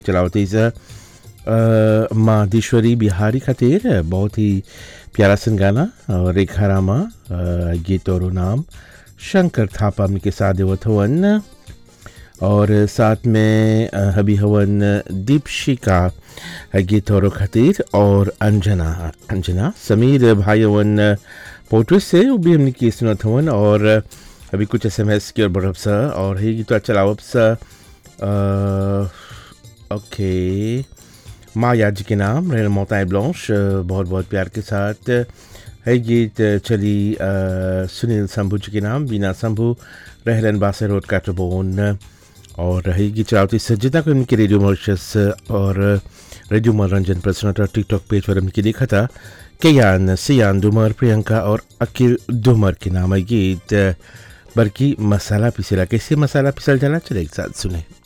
चलावती से माधेश्वरी बिहारी खातिर बहुत ही प्यारा सन गाना और रेखा रामा अ, गीत और नाम शंकर थापा हमने के साथ देवत हवन और साथ में अ, हबी हवन दीपशिका गीत और खातिर और अंजना अंजना समीर भाई हवन पोर्ट्रेट से वो भी हमने की सुनत हवन और अभी कुछ एस एम एस की और बढ़ब सा और ही गीत चलावब सा अ, ओके माया जी के नाम रेल मोताए ब्लॉन्श बहुत बहुत प्यार के साथ है गीत चली अ, सुनील शंभू जी के नाम बीना शंभू रहलन बासे रोड काटरबोन और रहेगी चलावती सज्जता को इनके रेडियो मॉरिशस और रेडियो मनोरंजन पर सुना था टिकटॉक पेज पर इनकी देखा था केयान सियान दुमर प्रियंका और अकिल दुमर के नाम है गीत बल्कि मसाला पिसेला कैसे मसाला पिसल जाला चले एक साथ सुने